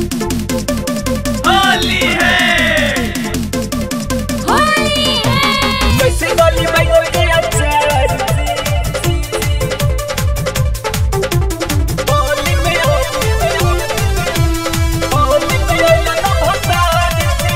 होली है होली है कैसे गली बैगन के अचार होली में होली में होली में आइला ना भसार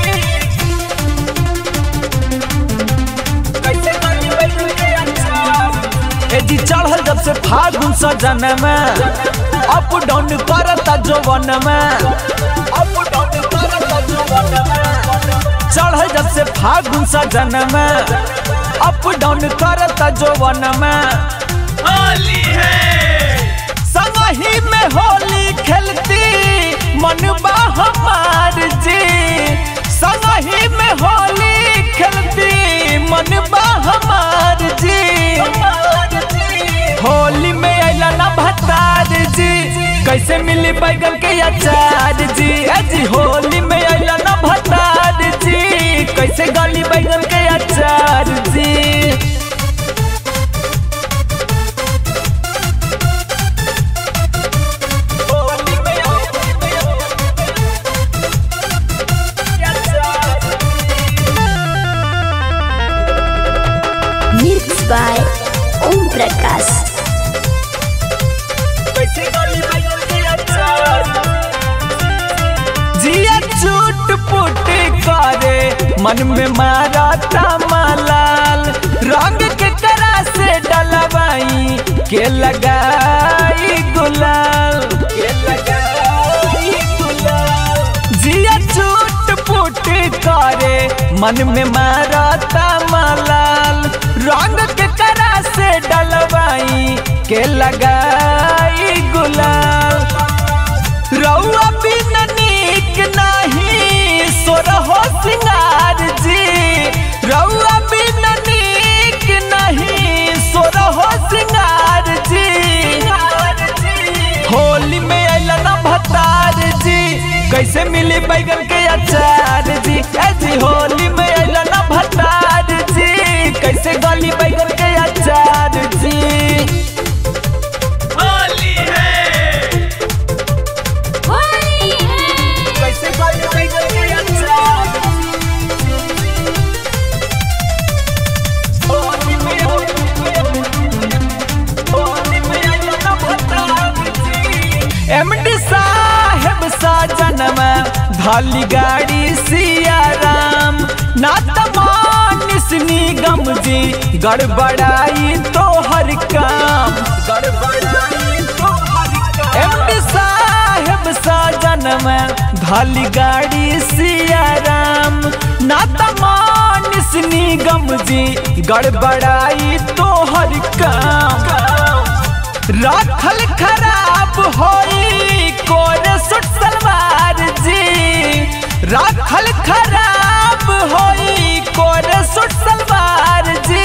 कैसे गली बैगन के अचार ए जी चढ़ल जब से फागुन सजन में अप डाउन करता जवन में अब डाउन करता जुबान में चढ़ल जब से फागुन सजन में अप डाउन करता जवन में होली है संगही में होली खेलती मनबा हमार जी संगही में होली खेलती मनबा हमार जी होली में अला ना भतार जी कैसे मिली बैगन के अचार जी ए जी होली में अला ना भतार जी कैसे गली बैगन के अचार जी होली में होली में अचार मिक्स बाय ओम प्रकाश कैसे गली बैगन के अचार जिया चूट पुट करे मन में मारा मलाल रंग के करा से डलवाई के लगाई गुलाल के लगाई गुलाल जिया चूट पुट करे मन में मारा मलाल रंग के करा से डलवाई के लगाई गुलाल रउआ बिन नीक नहीं सोरहो सिंगार जी रउआ बिन नीक नहीं सोरहो सिंगार जी होली में अइला ना भतार जी कैसे मिली बैगन के अचार जी ए जी होली में अइला ना भतार जी कैसे गली बैगन के अचार जी होली है होली है कैसे गली बैगन के अचार होली में होली में होली में आइला ना भतार जी एमडी साहेब साजन में धाली गाड़ी सिया राम ना तमानिस निगम जी गड़बड़ाई तो हर काम गड़बड़ाई तो हर का एमडी साहेब साजन में धाली गाड़ी सिया राम ना तमानिस निगम जी गड़बड़ाई तो हर काम राखल खराब होई कोरे सुट सलवार जी राखल खराब होई कोरे सुट सलवार जी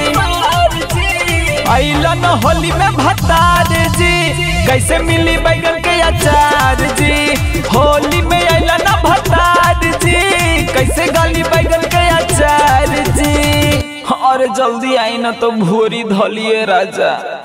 अइलन होली में भतार जी कैसे मिली बैगन के अचार जी होली में अइलन भतार जी कैसे गली बैगन के अचार जी और जल्दी आई ना तो भोरी धलिए राजा